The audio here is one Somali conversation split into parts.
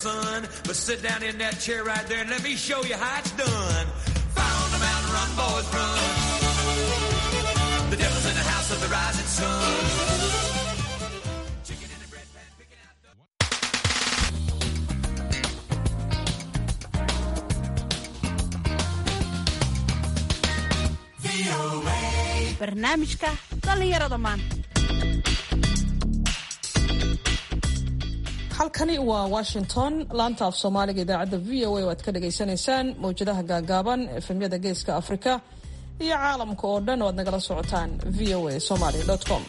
Son, but sit down in that chair right there and let me show you how it's done. Fire on the mountain, run, boys, run. The devil's in the house of the rising sun. Chicken in the bread pan, picking out the... barnaamijka dhallinyarada maanta halkani waa washington laanta af soomaaliga idaacadda v o a oo aad ka dhagaysanaysaan mawjadaha gaagaaban efemyada geeska afrika iyo caalamka oo dhan oo aad nagala socotaan v o a somaly com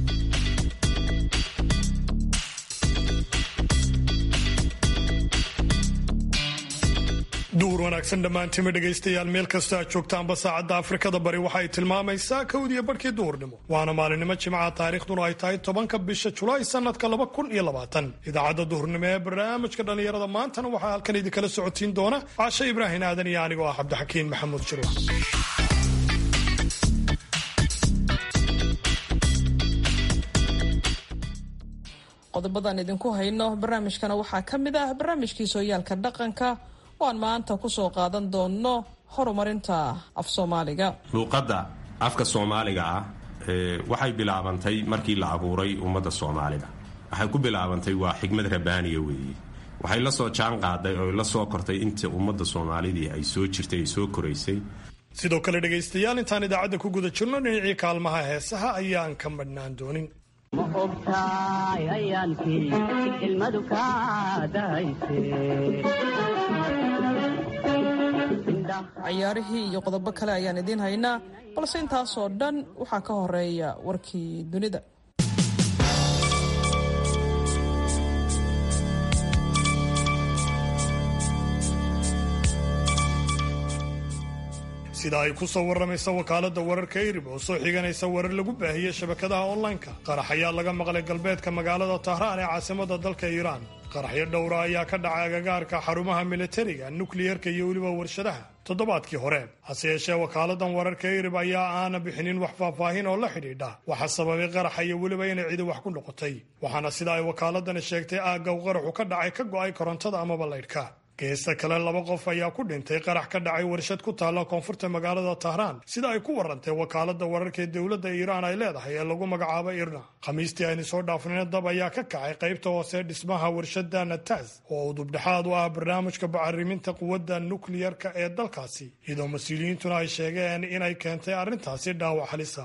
duur wanaagsan dhammaantima dhegaystayaal meel kasta aad joogtaanba saacadda afrikada bari waxa ay tilmaamaysaa kowdiyo barhkii duhurnimo waana maalinimo jimcaha taariikhduna ay tahay tobanka bisha julaay sanadka laba kun iyo labaatan idaacadda duhurnimo ee barnaamijka dhallinyarada maantana waxaa halkan idinkala socotiin doona caashe ibraahin aadan iyo anigoo ah cabdixakiin maxamuud jirwa qodobadan idinku hayno barnaamijkana waxaa ka mid ah barnaamijkii sooyaalka dhaqanka oo aan maanta kusoo qaadan doonno horumarinta af soomaaliga luuqadda afka soomaaliga ah waxay bilaabantay markii la abuuray ummadda soomaalida waxay ku bilaabantay waa xigmad rabaaniya weeye waxay la soo jaan qaaday oo la soo kortay inta ummadda soomaalidii ay soo jirtay ay soo koraysay sidoo kale dhegaystayaal intaan idaacadda ku guda jirno dhinacii kaalmaha heesaha ayaan ka madhnaan doonin ma ogtahay ayaalkii ilmadu kaadahayse cayaarihii iyo qodobo kale ayaan idiin haynaa balse intaasoo dhan waxaa ka horeeya warkii dunida sida ay ku soo waramaysa wakaaladda wararka irib oo soo xiganaysa warar lagu baahiyey shabakadaha onlineka qarax ayaa laga maqlay galbeedka magaalada tahraan ee caasimada dalka iiraan qaraxyo dhowra ayaa ka dhacay agagaarka xarumaha militariga nukliyerka iyo weliba warshadaha toddobaadkii hore hase yeeshee wakaaladdan wararka irib ayaa aana bixinin wax faahfaahin oo la xidhiidha waxa sababay qaraxa iyo weliba inay cidi wax ku noqotay waxaana sida ay wakaaladani sheegtay aagga u qaraxu ka dhacay ka go'ay korontada amaba laydhka geesta kale laba qof ayaa ku dhintay qarax ka dhacay warshad ku taalla koonfurta magaalada tahraan sida ay ku warantay wakaaladda wararka ee dowladda iiraan ay leedahay ee lagu magacaabo irna khamiistii aynu soo dhaafnayna dab ayaa ka kacay qaybta hoose dhismaha warshadda natas oo udubdhexaad u ah barnaamijka bacariminta quwadda nukliyarka ee dalkaasi iyadoo mas-uuliyiintuna ay sheegeen inay keentay arrintaasi dhaawac halisa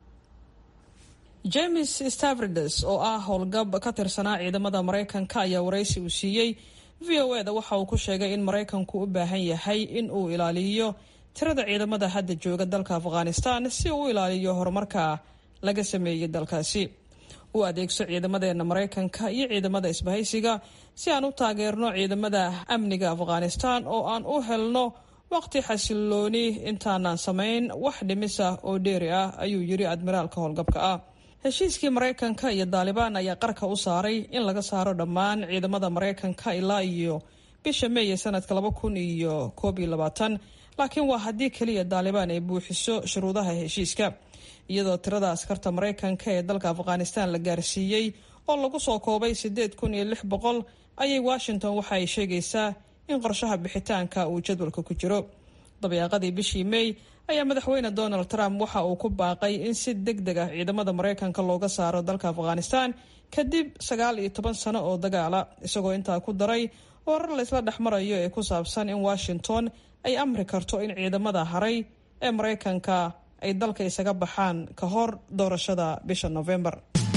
james stavrides oo ah howlgab ka tirsanaa ciidamada maraykanka ayaa waraysi uu siiyey v o eda waxa uu ku sheegay in maraykanku u baahan yahay in uu ilaaliyo tirada ciidamada hadda jooga dalka afghanistan si uu u ilaaliyo horumarka laga sameeyey dalkaasi u adeegso ciidamadeena maraykanka iyo ciidamada isbahaysiga si aan u taageerno ciidamada amniga afghanistan oo aan u helno waqti xasilooni intaanaan samayn wax dhimisa oo dheeri ah ayuu yiri admiraalka howlgabka ah heshiiskii maraykanka iyo daalibaan ayaa qarka u saaray in laga saaro dhammaan ciidamada maraykanka ilaa iyo bisha meeye sanadka laba kun iyo koob iyo labaatan laakiin waa haddii keliya daalibaan ay buuxiso shuruudaha heshiiska iyadoo tirada askarta maraykanka ee dalka afghanistan la gaarsiiyey oo lagu soo koobay siddeed kun iyo lix boqol ayay washington waxa ay sheegaysaa in qorshaha bixitaanka uu jadwalka ku jiro dabeeqadii bishii may ayaa madaxweyne donald trump waxa uu ku baaqay in si deg deg ah ciidamada maraykanka looga saaro dalka afghanistan kadib sagaal iyo toban sano oo dagaala isagoo intaa ku daray warar laysla dhex marayo ee ku saabsan in washington ay amri karto in ciidamada haray ee maraykanka ay dalka isaga baxaan ka hor doorashada bisha november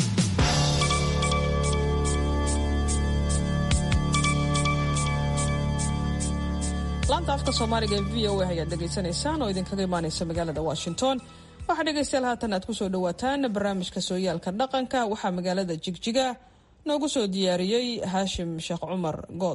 laanta afka soomaaliga ee v o a ayaad dhegaysanaysaan oo idinkaga imaaneysa magaalada washington waxaa dhegaystayaal haatan aad kusoo dhawaataan barnaamijka sooyaalka dhaqanka waxaa magaalada jigjiga noogu soo diyaariyey haashim sheekh cumar good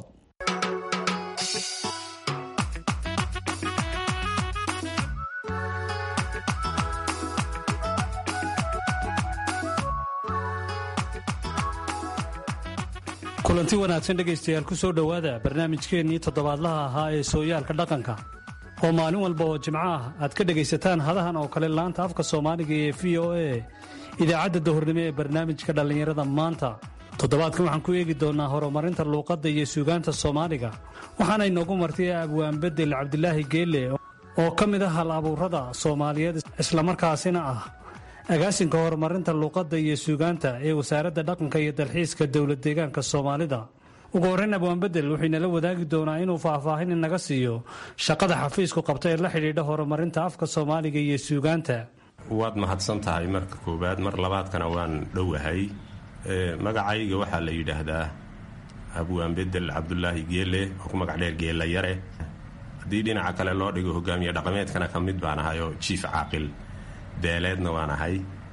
kulanti wanaagsan dhegaystayaal ku soo dhowaada barnaamijkeennii toddobaadlaha ahaa ee sooyaalka dhaqanka oo maalin walba oo jimco ah aad ka dhegaysataan hadahan oo kale laanta afka soomaaliga ee v o a idaacadda dahornimo ee barnaamijka dhallinyarada maanta toddobaadkan waxaan ku eegi doonnaa horumarinta luuqadda iyo suugaanta soomaaliga waxaana inoogu martay abwaan bedel cabdilaahi geelle oo ka mid ah hal abuurada soomaaliyeed islamarkaasina ah agaasinka horumarinta luuqadda iyo suugaanta ee wasaaradda dhaqanka iyo dalxiiska dowlad deegaanka soomaalida ugu horreyn abwaan bedel wuxuu inala wadaagi doonaa inuu faahfaahin inaga siiyo shaqada xafiisku qabta ee la xidhiidha horumarinta afka soomaaliga iyo suugaanta waad mahadsan tahay marka koowaad mar labaadkana waan dhowahay magacayga waxaa la yidhaahdaa abwaan bedel cabdulaahi geele oo ku magac dheer geela yare haddii dhinaca kale loo dhigo hogaamiye dhaqameedkana ka mid baan ahay oo jiif caaqil beeleedna waan ahay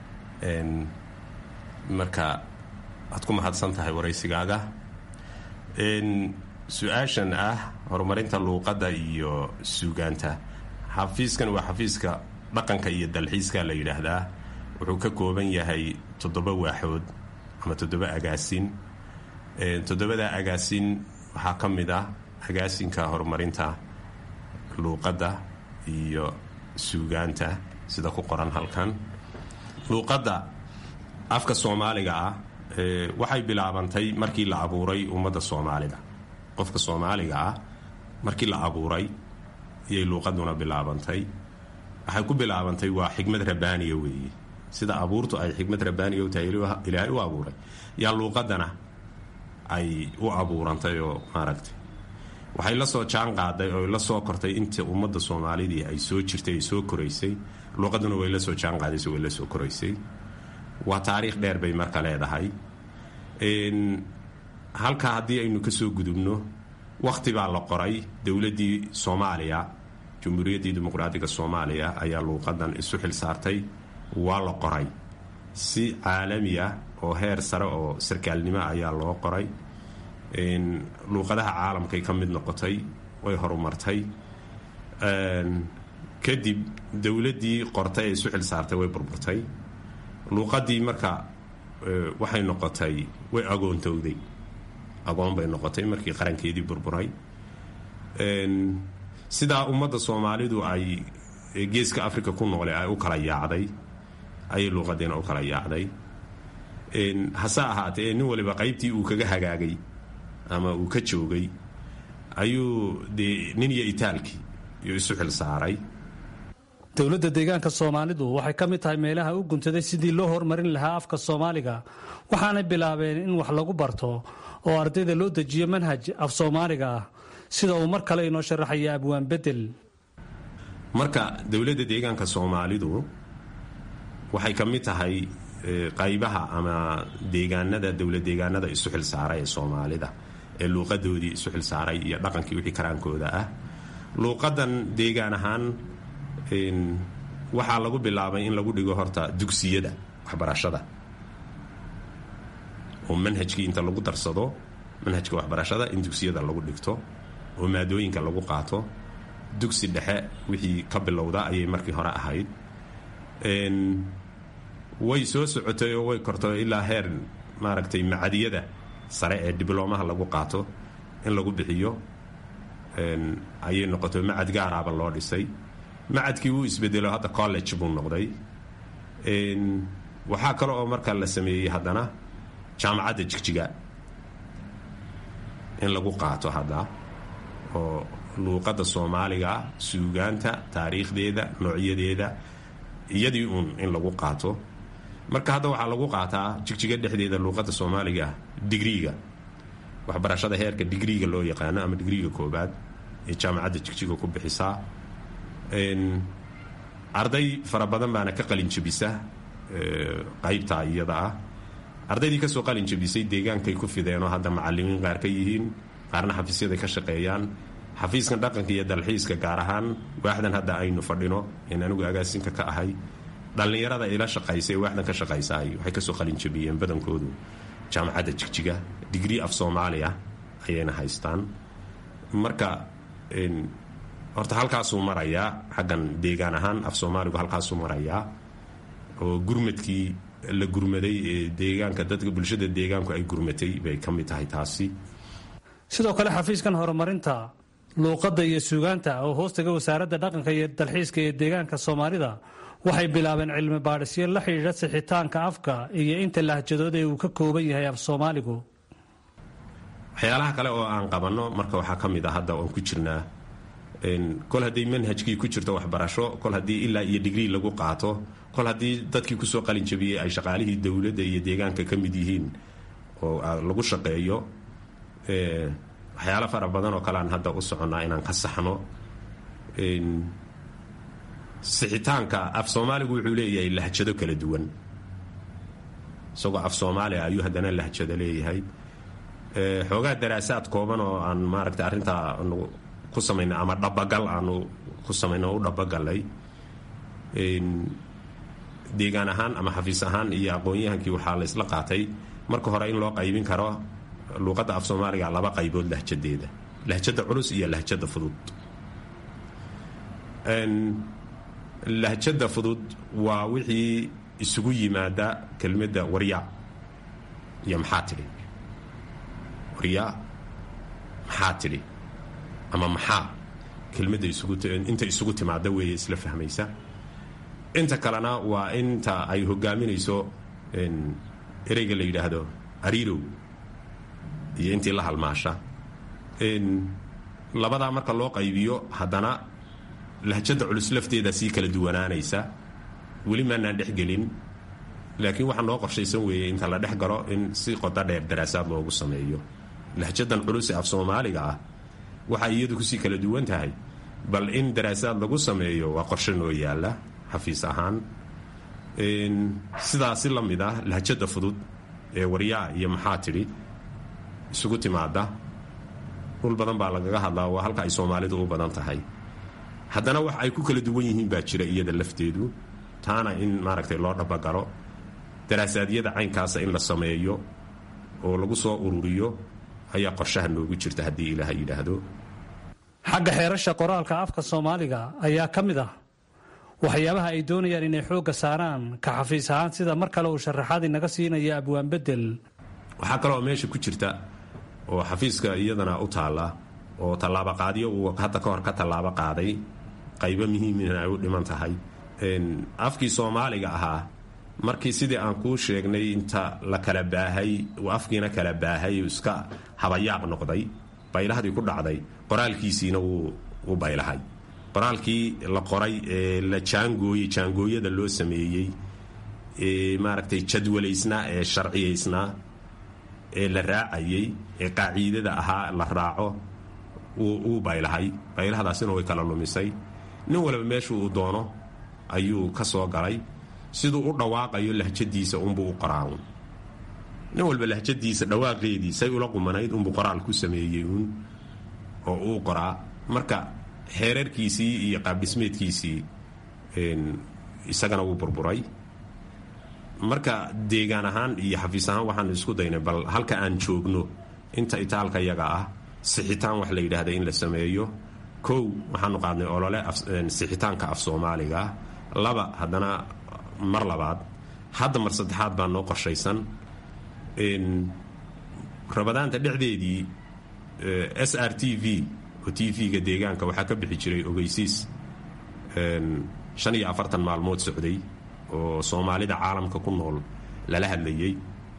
marka waad ku mahadsan tahay waraysigaaga su-aashan ah horumarinta luuqadda iyo suugaanta xafiiskan waa xafiiska dhaqanka iyo dalxiiska la yidhaahdaa wuxuu ka kooban yahay toddoba waaxood ama toddoba agaasin toddobada agaasin waxaa ka mid ah agaasinka horumarinta luuqadda iyo suugaanta sida ku qoran halkan luuqadda afka soomaaliga ah waxay bilaabantay markii la abuuray ummadda soomaalida qofka soomaaliga ah markii la abuuray iyay luuqaduna bilaabantay waxay ku bilaabantay waa xikmad rabbaaniya weeye sida abuurtu ay xikmad rabbaaniya u tahay ilaahay u abuuray yaa luuqadana ay u abuurantay oo maaragtay waxay la soo jaan qaaday oo la soo kortay inta ummadda soomaalidii ay soo jirtay ay soo koraysay luuqaduna way la soo jaan qaadayso way la soo koraysay waa taariikh dheer bay marka leedahay halkaa haddii aynu ka soo gudubno wakhti baa la qoray dowladdii soomaaliya jumhuuriyaddii dimuqraadiga soomaaliya ayaa luuqadan isu xil saartay waa la qoray si caalami ah oo heer sare oo sarkaalnimo ayaa loo qoray luuqadaha caalamkay ka mid noqotay way horumartay kadib dowladdii qortay ee isu xil saartay way burburtay luuqadii marka waxay noqotay way agoontowday agoon bay noqotay markii qarankeedii burburay sidaa ummadda soomaalidu ay geeska africa ku noole ay u kala yaacday ayay luuqadiina u kala yaacday hase ahaatee nin waliba qaybtii uu kaga hagaagay ama uu ka joogay ayuu dee nin iyo itaalkii iyo isu xil saaray dowladda deegaanka soomaalidu waxay ka mid tahay meelaha u guntaday sidii loo horumarin lahaa afka soomaaliga waxaanay bilaabeen in wax lagu barto oo ardayda loo dejiyo manhaj af soomaaliga ah sida uu mar kale inoo sharaxaya abwaan bedel marka dowladda deegaanka soomaalidu waxay ka mid tahay qaybaha ama deegaanada dowlad deegaanada isu xil saaray ee soomaalida ee luuqadoodii isu xil saaray iyo dhaqankii wixii karaankooda ah luuqadan deegaan ahaan waxaa lagu bilaabay in lagu dhigo horta dugsiyada waxbarashada oo manhajkii inta lagu darsado manhajka waxbarashada in dugsiyada lagu dhigto oo maadooyinka lagu qaato dugsi dhexe wixii ka bilowda ayay markii hore ahayd way soo socotay oo way kortay ilaa heer maaragtay macadiyada sare ee dibloomaha lagu qaato in lagu bixiyo ayay noqoto macad gaaraaba loo dhisay macadkii wuu isbedelo hadda college buu noqday waxaa kale oo markaa la sameeyey haddana jaamacadda jigjiga in lagu qaato hadda oo luuqadda soomaaliga suugaanta taariikhdeeda noocyadeeda iyadii uun in lagu qaato marka hadda waxaa lagu qaataa jigjiga dhexdeeda luuqadda soomaaliga digriiga waxbarashada heerka digriiga loo yaqaano ama digriiga koobaad ee jaamacadda jigjiga ku bixisaa arday fara badan baana ka qalin jabisa qaybtaa iyada ah ardaydii kasoo qalin jabisay deegaankay ku fideenoo hadda macalimiin qaar ka yihiin qaarna xafiisyaday ka shaqeeyaan xafiiskan dhaqanka iyo dalxiiska gaar ahaan waaxdan hadda aynu fadhino in anigu agaasinka ka ahay dhallinyarada ila shaqaysa ee waaxdan ka shaqaysaay waxay kasoo qalin jabiyeen badankoodu jaamacadda jigjiga digrii af soomaaliya ayayna haystaan marka horta halkaasuu marayaa xaggan deegaan ahaan af soomaaligu halkaasuu marayaa oo gurmadkii la gurmaday ee deegaanka dadka bulshada deegaanku ay gurmatay bay ka mid tahay taasi sidoo kale xafiiskan horumarinta luuqadda iyo suugaanta oo hoostaga wasaaradda dhaqanka iyo dalxiiska ee deegaanka soomaalida waxay bilaabeen cilmi baadhisyo la xidhiidha sixitaanka afka iyo inta lahjadood ee uu ka kooban yahay af soomaaligu waxyaalaha kale oo aan qabanno marka waxaa ka mid a hadda oon ku jirnaa kol haddii manhajkii ku jirto waxbarasho kol haddii ilaa iyo digrii lagu qaato kol haddii dadkii kusoo qalin jabiyey ay shaqaalihii dowladda iyo deegaanka ka mid yihiin oo lagu shaqeeyo waxyaalo fara badan oo kale aan hadda u soconnaa inaan ka saxno sixitaanka af soomaaligu wuxuu leeyahay lahjado kala duwan isagoo af soomaaliya ayuu haddana lahjado leeyahay xoogaa daraasaad kooban oo aan maaragta arrintaa aanu ku samaynay ama dhabagal aanu ku samaynay oo u dhabagalay deegaan ahaan ama xafiis ahaan iyo aqoon-yahankii waxaa la isla qaatay marka hore in loo qaybin karo luuqadda af soomaaliga laba qaybood lahjadeeda lahjada culus iyo lahjada fudud lahjada fudud waa wixii isugu yimaada kelmadda waryaa iyo maxaa tidhi waryaa maxaa tidhi ama maxaa kelmadda inta isugu timaada weeye isla fahmaysa inta kalena waa inta ay hogaaminayso ereyga la yidhaahdo ariirow iyo intii la halmaasha labadaa marka loo qaybiyo haddana lahjada culus lafteeda sii kala duwanaanaysa weli maanaan dhexgelin laakiin waxaa noo qorshaysan weeye inta la dhex galo in si qodo dheer daraasaad loogu sameeyo lahjadan culus ee af soomaaliga ah waxay iyadu kusii kala duwan tahay bal in daraasaad lagu sameeyo waa qorshe noo yaala xafiis ahaan sidaasi la mid ah lahjada fudud ee waryaa iyo maxaa tidhi isugu timaada dhul badan baa lagaga hadlaa waa halka ay soomaalidu u badan tahay haddana wax ay ku kala duwan yihiin baa jira iyada lafteedu taana in maaragtay loo dhabagalo daraasaadiyada caynkaasa in la sameeyo oo lagu soo ururiyo ayaa qorshaha noogu jirta haddii ilaaha yidhaahdo xagga xeerasha qoraalka afka soomaaliga ayaa ka mid ah waxyaabaha ay doonayaan inay xoogga saaraan ka xafiis ahaan sida mar kale uu sharaxaad inaga siinaya abwaan bedel waxaa kaloo meesha ku jirta oo xafiiska iyadana u taalla oo tallaabaqaadyo uu hadda ka hor ka tallaabo qaaday qaybo muhiimina ay u dhiman tahay afkii soomaaliga ahaa markii sidii aan kuu sheegnay inta la kala baahay uu afkiina kala baahay iska habayaaq noqday baylahdii ku dhacday qoraalkiisiina wuu baylahay qoraalkii la qoray ee la jaangooyey jaangooyada loo sameeyey ee maaragtay jadwalaysnaa ee sharciyaysnaa ee la raacayey ee qaaciidada ahaa la raaco wuu baylahay baylahdaasina way kala lumisay nin walba meeshu uu doono ayuu ka soo galay siduu u dhawaaqayo lahjadiisa unbuu u qoraaun nin walba lahjadiisa dhawaaqeedii say ula qumanayd unbuu qoraal ku sameeyey uun oo uu qoraa marka xeerarkiisii iyo qaabdhismeedkiisii isagana wuu burburay marka deegaan ahaan iyo xafiis ahaan waxaanu isku daynay bal halka aan joogno inta itaalka yaga ah sixitaan wax la yidhaahda in la sameeyo kow waxaanu qaadnay olole sixitaanka af soomaaliga laba haddana mar labaad hadda mar saddexaad baa noo qorshaysan rabadaanta dhexdeedii s r t v oo t v-ga deegaanka waxaa ka bixi jiray ogeysiis shan iyo afartan maalmood socday oo soomaalida caalamka ku nool lala hadlayay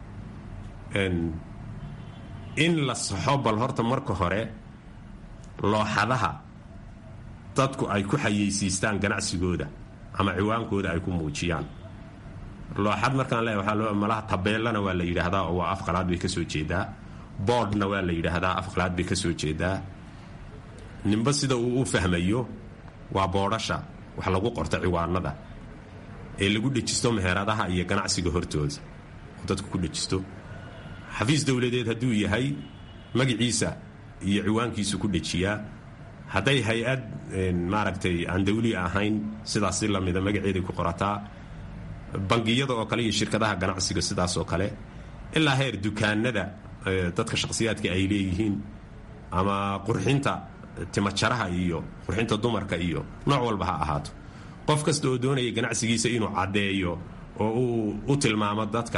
in la saxo bal horta marka hore looxadaha dadku ay ku xayeysiistaan ganacsigooda ama ciwaankooda ay ku muujiyaan looxad markaan leeya waxaa loo malaha tabeellana waa la yidhaahdaa oo waa afqalaad bay ka soo jeedaa boodhna waa la yidhaahdaa afqalaad bay ka soo jeedaa ninba sida uu u fahmayo waa boodhasha wax lagu qorto ciwaanada ee lagu dhejisto meheradaha iyo ganacsiga hortooda oo dadku ku dhejisto xafiis dowladeed hadduu yahay magaciisa iyo ciwaankiisu ku dhejiyaa hadday hay-ad maaragtay aan dawli ahayn sidaas si lamida magaceeday ku qorataa bangiyada oo kale iyo shirkadaha ganacsiga sidaas oo kale ilaa heer dukaanada dadka shakhsiyaadka ay leeyihiin ama qurxinta timajaraha iyo qurxinta dumarka iyo nooc walba ha ahaato qof kasta oo doonaya ganacsigiisa inuu caddeeyo oo uu u tilmaamo dadka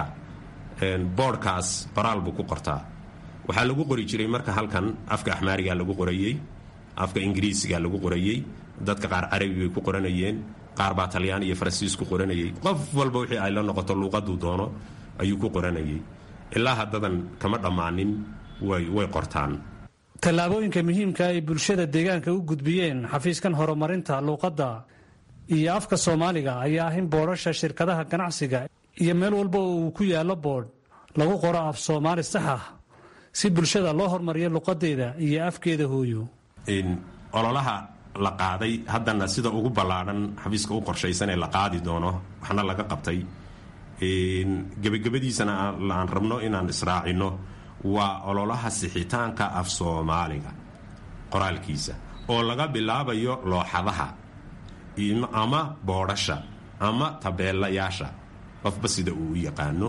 boodhkaas qoraal buu ku qortaa waxaa lagu qori jiray marka halkan afka axmaariga lagu qorayey afka ingiriisiga lagu qorayey dadka qaar carabi bay ku qoranayeen qaar baa talyaan iyo faransiis ku qoranayay qof walba wixii ay la noqoto luuqaduu doono ayuu ku qoranayay ilaa haddadan kama dhammaanin way qortaan tallaabooyinka muhiimka ay bulshada deegaanka u gudbiyeen xafiiskan horumarinta luuqadda iyo afka soomaaliga ayaa ah in boodhasha shirkadaha ganacsiga iyo meel walba oo uu ku yaallo boodh lagu qoro af soomaali sax ah si bulshada loo hormariyo luqadeeda iyo afkeeda hooyo ololaha la qaaday haddana sida ugu ballaadhan xafiiska u qorshaysan ee la qaadi doono waxna laga qabtay gebagabadiisana aan rabno inaan israacino waa ololaha sixitaanka af soomaaliga qoraalkiisa oo laga bilaabayo looxadaha ama boodhasha ama tabeelayaasha qofba sida uu u yaqaano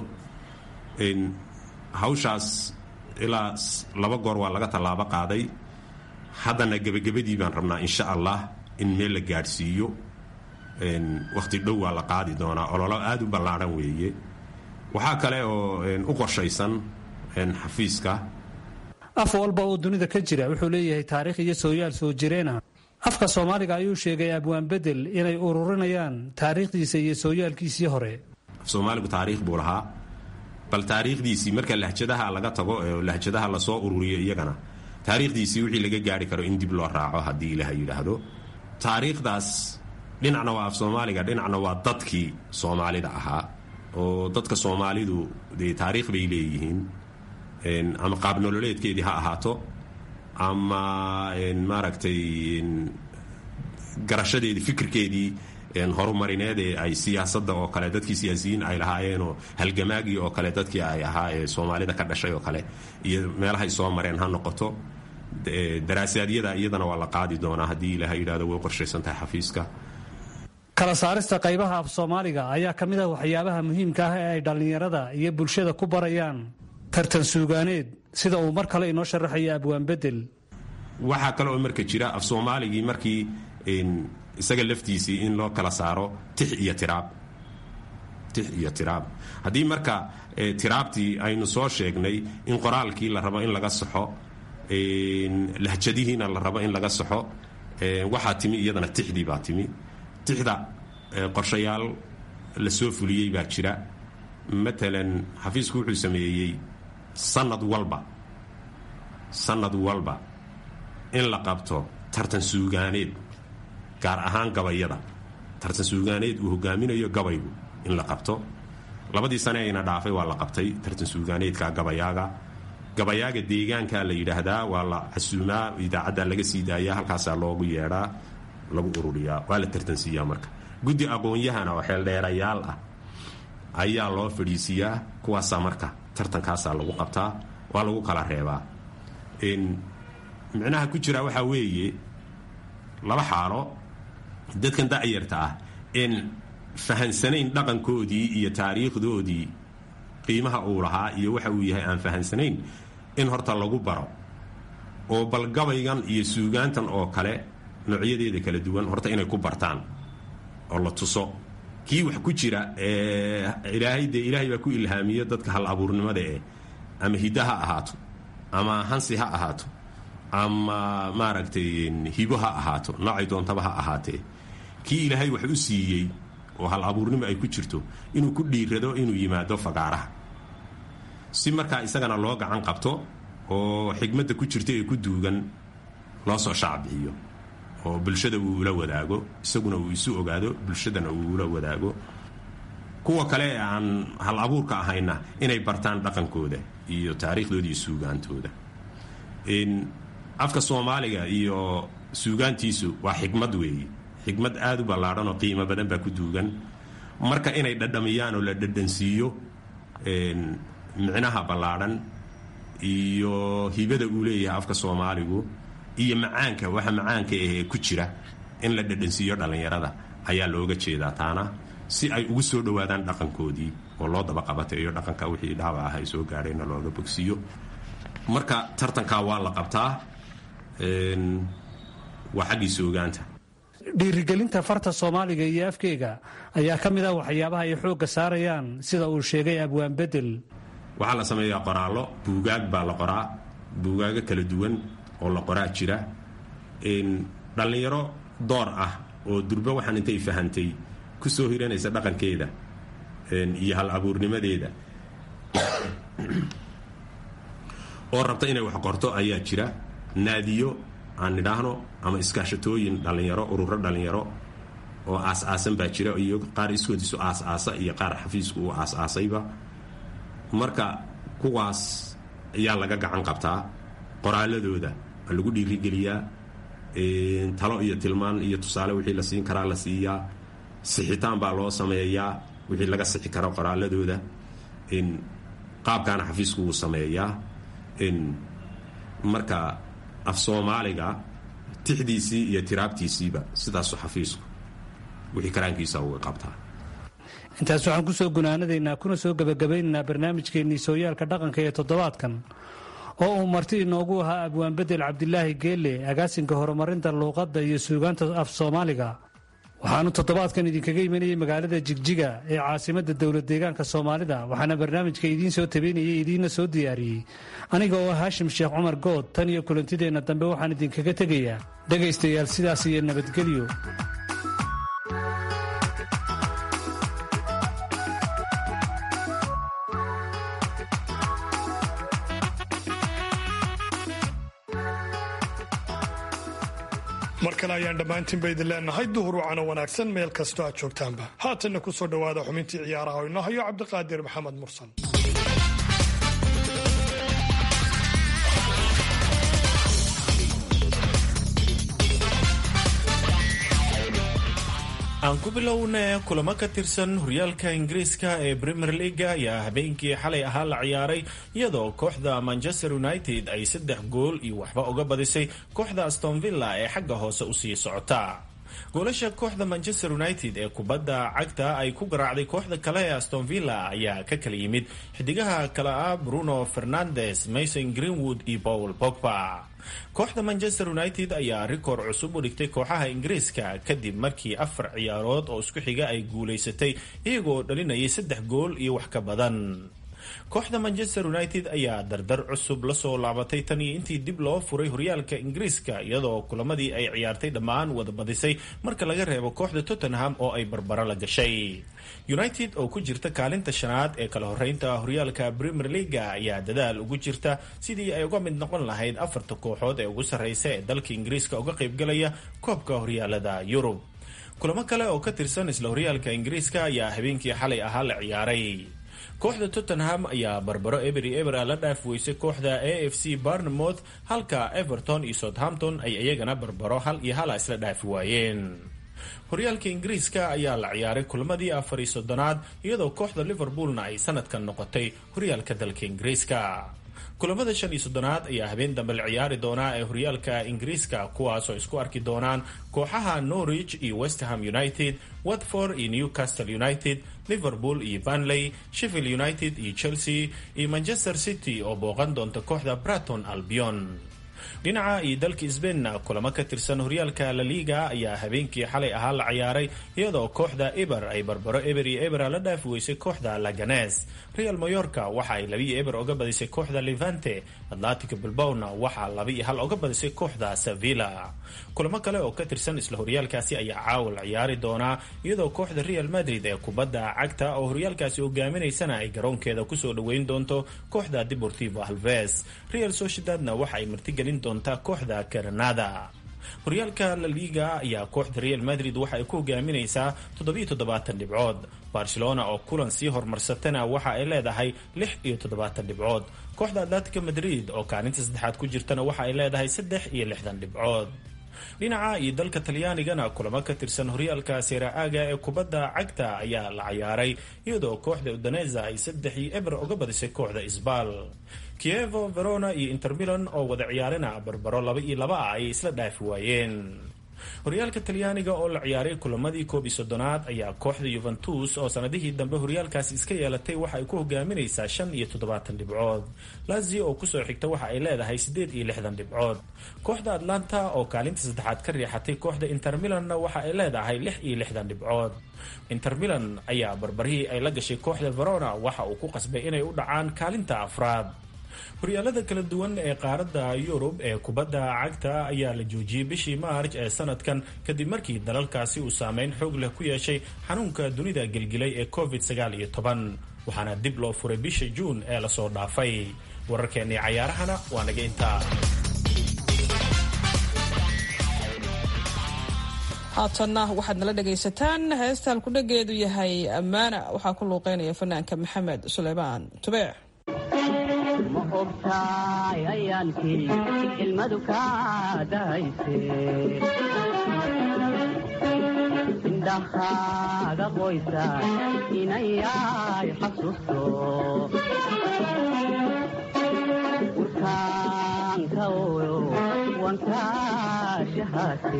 hawshaas ilaa laba goor waa laga tallaabo qaaday haddana gebagabadii baan rabnaa insha allah in meel la gaadhsiiyo wakhti dhow waa la qaadi doonaa ololo aada u ballaadhan weeye waxaa kale oo u qorshaysan xafiiska af walba oo dunida ka jira wuxuu leeyahay taariikh iyo sooyaal soo jireena afka soomaaliga ayuu sheegay abwaan bedel inay ururinayaan taariikhdiisa iyo sooyaalkiisii hore af soomaaligu taariikh buu lahaa bal taariikhdiisii marka lahjadaha laga tago ee lahjadaha lasoo ururiyo iyagana taariikhdiisii wixii laga gaari karo in dib loo raaco haddii ilaah yidhaahdo taariikhdaas dhinacna waa af soomaaliga dhinacna waa dadkii soomaalida ahaa oo dadka soomaalidu dee taariikh bay leeyihiin ama qaab nololeedkeedii ha ahaato ama maaragtay garashadeedii fikirkeedii horumarineed ee ay siyaasadda oo kale dadkii siyaasiyiin ay lahaayeenoo halgamaagii oo kale dadkii ay ahaa ee soomaalida ka dhashay oo kale iyo meelahay soo mareen ha noqoto daraasaadiyada iyadana waa la qaadi doonaa haddii ilaah yidhahdo way qorshaysan tahay xafiiska kala saarista qaybaha af soomaaliga ayaa ka mid ah waxyaabaha muhiimka ah ee ay dhallinyarada iyo bulshada ku barayaan tartan suugaaneed sida uu mar kale inoo sharaxaya abwaan bedel waxaa kale oo marka jira af soomaaligii markii isaga laftiisii in loo kala saaro tix iyo tiraab tix iyo tiraab haddii marka tiraabtii aynu soo sheegnay in qoraalkii la rabo in laga saxo lahjadihiina la rabo in laga saxo waxaa timi iyadana tixdii baa timi tixda qorshayaal la soo fuliyey baa jira matalan xafiisku wuxuu sameeyey sanad walba sanad walba in la qabto tartan suugaaneed gaar ahaan gabayada tartan suugaaneed uu hogaaminayo gabaygu in la qabto labadii sane ayna dhaafay waa la qabtay tartan suugaaneedka gabayaaga gabayaaga deegaanka la yidhaahdaa waa la casuumaa idaacadda laga sii daaya halkaasaa loogu yeedhaa lagu ururiyaa waa la tartansiiyaa marka guddi aqoon-yahana oo xeeldheerayaal ah ayaa loo fadhiisiiyaa kuwaasaa marka tartankaasaa lagu qabtaa waa lagu kala reebaa micnaha ku jira waxaa weeye laba xaalo dadkan da'yarta ah in fahansanayn dhaqankoodii iyo taariikhdoodii qiimaha uu lahaa iyo waxa uu yahay aan fahansanayn in horta lagu baro oo bal gabaygan iyo suugaantan oo kale noocyadeeda kala duwan horta inay ku bartaan oo la tuso kii wax ku jira ilaahay dee ilaahay baa ku ilhaamiyo dadka hal abuurnimada eh ama hidda ha ahaato ama hansi ha ahaato ama maaragtay hibo ha ahaato noocay doontaba ha ahaatee kii ilaahay wax u siiyey oo hal abuurnimo ay ku jirto inuu ku dhiirado inuu yimaado fagaaraha si markaa isagana loo gacan qabto oo xigmadda ku jirta ee ku duugan loo soo shaacbixiyo oo bulshada uu ula wadaago isaguna uu isu ogaado bulshadana uu ula wadaago kuwa kale ee aan hal abuurka ahayna inay bartaan dhaqankooda iyo taariikhdooda iyo suugaantooda afka soomaaliga iyo suugaantiisu waa xikmad weeye xikmad aada u ballaadhan oo qiimo badan baa ku duugan marka inay dhadhamiyaan oo la dhadhansiiyo micnaha ballaadhan iyo hibada uu leeyahay afka soomaaligu iyo macaanka waxa macaanka ahee ku jira in la dhadhansiiyo dhallinyarada ayaa looga jeedaa taana si ay ugu soo dhowaadaan dhaqankoodii oo loo daba qabateeyo dhaqanka wixii dhaawac ah ay soo gaadheenna looga bogsiiyo marka tartankaa waa la qabtaa waa xaggii soogaanta dhiirigelinta farta soomaaliga iyo afkeega ayaa ka mid ah waxyaabaha ay xoogga saarayaan sida uu sheegay abwaan bedel waxaa la sameeyaa qoraallo buugaag baa la qoraa buugaago kala duwan oo la qoraa jira dhallinyaro door ah oo durba waxaan intay fahantay ku soo hiranaysa dhaqankeeda iyo hal abuurnimadeeda oo rabta inay wax qorto ayaa jira naadiyo aan nidhaahno ama iskaashatooyin dhallinyaro ururo dhallinyaro oo aas-aasan baa jira iyo qaar iskoodiisu aas-aasa iyo qaar xafiisku uu aas-aasayba marka kuwaas ayaa laga gacan qabtaa qoraaladooda waa lagu dhiirigeliyaa talo iyo tilmaan iyo tusaale wixii la siin karaa la siiyaa sixitaan baa loo sameeyaa wixii laga sixi karo qoraaladooda qaabkaana xafiisku wuu sameeyaa marka af soomaaliga tixdiisii iyo tiraabtiisiiba sidaasu xafiisku wixii karaankiisa uga qabtaa intaas waxaan ku soo gunaanadaynaa kuna soo gebagabaynaynaa barnaamijkeennii sooyaalka dhaqanka ee toddobaadkan oo uu marti inoogu ahaa abwaanbedel cabdilaahi geelle agaasinka horumarinta luuqadda iyo suugaanta af soomaaliga waxaanu toddobaadkan idinkaga imanayay magaalada jigjiga ee caasimadda dowlad deegaanka soomaalida waxaana barnaamijka idiin soo tabeynayay idiinna soo diyaariyey aniga oo haashim sheekh cumar good tan iyo kulantideenna dambe waxaan idinkaga tegayaa dhegaystayaal sidaas iyo nabadgelyo mar kale ayaan dhammaantiinba idin leenahay duhur wacano wanaagsan meel kastoo aad joogtaanba haatanna ku soo dhowaada xubintii ciyaaraha oo inoo hayo cabdiqaadir maxamed mursal aan ku bilowna kulamo ka tirsan horyaalka ingiriiska ee premier leaga ayaa habeenkii xalay ahaa la ciyaaray iyadoo kooxda manchester united ay saddex gool iyo waxba uga badisay kooxda aston villa ee xagga hoose usii socota goolasha kooxda manchester united ee kubadda cagta ay ku garaacday kooxda kale ee aston villa ayaa ka kala yimid xidigaha kale ah bruno fernandes mason greenwood iyo paul pogba kooxda manchester united ayaa rikoor cusub u dhigtay kooxaha ingiriiska kadib markii afar ciyaarood oo isku xiga ay guulaysatay iyagoo dhalinayay saddex gool iyo wax ka badan kooxda manchester united ayaa dardar cusub lasoo laabatay tan iyo intii dib loo furay horyaalka ingiriiska iyadoo kulamadii ay ciyaartay dhammaan wada badisay marka laga reebo kooxda tottenham oo ay barbaro la gashay united oo ku jirta kaalinta shanaad ee kala horeynta horyaalka premier leaga ayaa dadaal ugu jirta sidii ay uga mid noqon lahayd afarta kooxood ee ugu sarreysa ee dalka ingiriiska uga qaybgalaya koobka horyaalada yurub kulamo kale oo ka tirsan isla horyaalka ingiriiska ayaa habeenkii xalay ahaa la ciyaaray kooxda tottenham ayaa barbaro ebery ebera la dhaaf weysay kooxda a f c barnemouth halka everton iyo southampton ay iyagana barbaro hal iyo hala isla dhaafi waayeen horyaalka ingiriiska ayaa la ciyaaray kulamadii afar iyo soddonaad iyadoo kooxda liverpoolna ay sanadkan noqotay horyaalka dalka ingiriiska kulamada shan iyo soddonaad ayaa habeen dambe la ciyaari doonaa ee horyaalka ingiriiska kuwaasoo isku arki doonaan kooxaha norwich iyo westham united watford iyo newcastle united liverpool iyo banley sheffield united iyo chelsea iyo manchester city oo booqan doonta kooxda braton albion dhinaca iyo dalka sbainna kulamo ka tirsan horyaalka la liga ayaa habeenkii xalay ahaa la ciyaaray iyadoo kooxda eber ay barbaro eber iyo ebera la dhaafi weysay kooxda laganes real mayorka waxa ay labiiyo eber oga badisay kooxda levante atlantico bilbowna waxaa laba iyo hal oga badisay kooxda sevilla kulamo kale oo ka tirsan isla horyaalkaasi ayaa caawa la ciyaari doonaa iyadoo kooxda real madrid ee kubadda cagta oo horyaalkaasi hogaaminaysana ay garoonkeeda kusoo dhoweyn doonto kooxda deportivo alves real sociedadna waxa ay martigelin doontaa kooxda granada horyaalka la liga ayaa kooxda real madrid waxa ay ku hogaaminaysaa toddobiyo toddobaatan dhibcood barcelona oo kulan sii horumarsatana waxa ay leedahay lix iyo toddobaatan dhibcood kooxda atletico madrid oo kaalinta saddexaad ku jirtana waxa ay leedahay saddex iyo lixdan dhibcood dhinaca iyo dalka talyaanigana kulamo ka tirsan horyaalka seera-aaga ee kubadda cagta ayaa la ciyaaray iyadoo kooxda udaneza ay saddex iyo eber uga badisay kooxda isbal kievo verona iyo intermilan oo wada ciyaarina barbaro laba iyo laba ah ayay isla dhaafi waayeen horyaalka talyaaniga oo la ciyaaray kulamadii koob iyo soddonaad ayaa kooxda yuventus oo sanadihii dambe horyaalkaasi iska yeelatay waxa ay ku hogaaminaysaa shan iyo toddobaatan dhibcood lazio oo kusoo xigta waxa ay leedahay siddeed iyo lixdan dhibcood kooxda atlanta oo kaalinta saddexaad ka riixatay kooxda intermilanna waxa ay leedahay lix iyo lixdan dhibcood intermilan ayaa barbarihii ay la gashay kooxda verona waxa uu ku qasbay inay u dhacaan kaalinta afraad horyaalada kala duwan ee qaaradda yurub ee kubadda cagta ayaa la joojiyey bishii maarj ee sanadkan kadib markii dalalkaasi uu saameyn xoog leh ku yeeshay xanuunka dunida gelgilay ee covid sagaal iyo toban waxaana dib loo furay bisha juun ee lasoo dhaafay wararkeennii cayaarahana waa naga intaa haatanna waxaad nala dhagaysataan heesta halkudhageedu yahay ammaana waxaa ku luuqeynaya fanaanka maxamed suleymaan tubeec ma ogtaay ayaankii ilmadu kaa dahayse indhahaaga qoysa inayay xasuusto urkaanka oyo wankaashahaate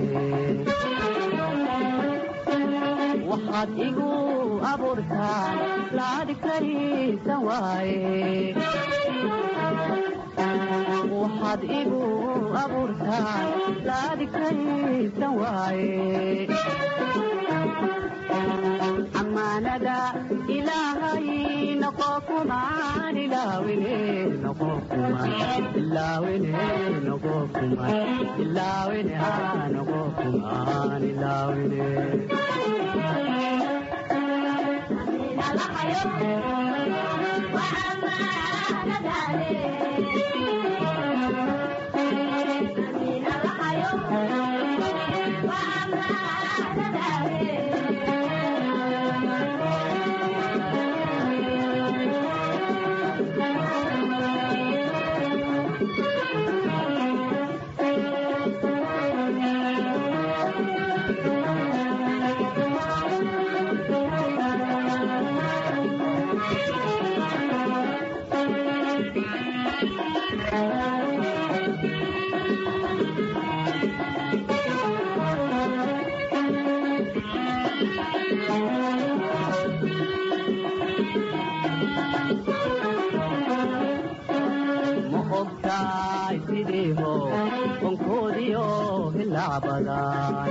waxaad igu abuurtaan laadi karisan waaye waxaad igu abuurtaan laadi karisan waaye amaanada ilaahay noqo kumaan ilaawine noqo kumaan ilaawine noqo kumaan ilaawine aa noqo kumaan ilaawine ma ogtaay sidiiho onkoodiyo hilacbadan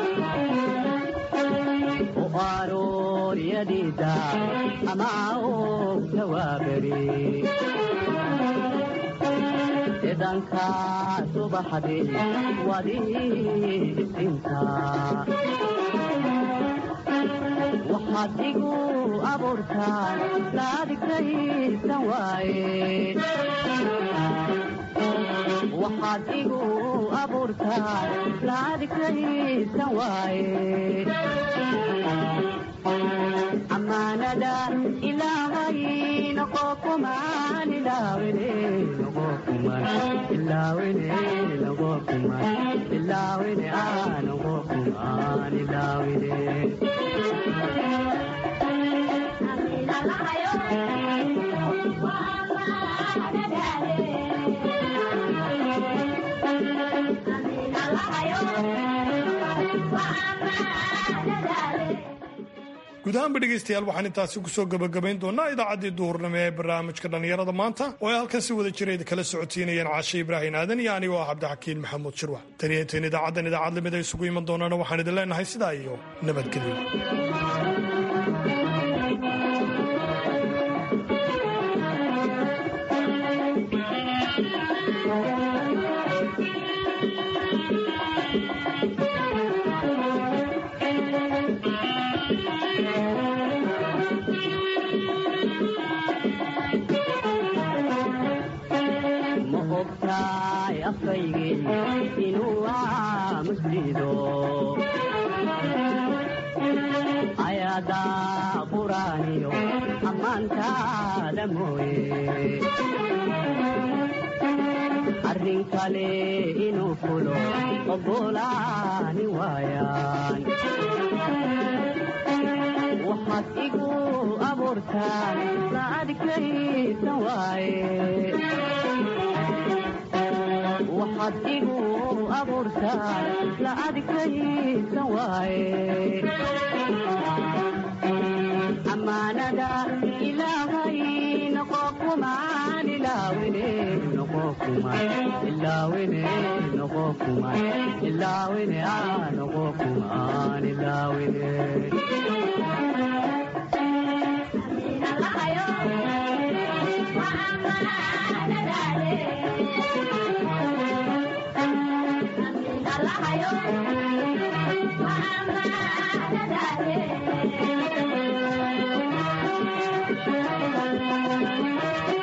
u arooriyadiida ama og tawaaberi cidanka subaxdi wadii isinta waxaad igu abuurtaan laadigtaysan waaye waxaad igu abuurtaan laadigtaysan waaye amaanada ilaahay noqo kumaan ilaawine noqo kumaan ilaawine noqo kumaan ilaawine aa noqo kumaan ilaawine guud ahaanba dhegaystayaal waxaan intaasi kusoo gabagabayn doonaa idaacaddii duhurnimo ee barnaamijka dhallinyarada maanta oo ay halkan si wada jirayd kala socotiinayeen caashe ibraahin aadan iyo anigoo ah cabdixakiin maxamuud shirwa taniyo intayn idaacaddan idaacad lamid ay isugu iman doonaana waxaan idin leenahay sidaa iyo nabadgelyo ma ogtaay afkaygii inuu aamusdiido ayadaa quraaniyo ammaantaada mooye arrin kale inuu fulo oggolaani waayaan waxaad igu abuurtaan laadigtaysan waaye waxaad igu abuurtaan laadigtaysan waaye amaanada ilaahay noqo kumaan ilaawine noqo kumaan ilaawine noqo kumaan ilaawine aa noqo kumaan ilaawine Wa Thank you.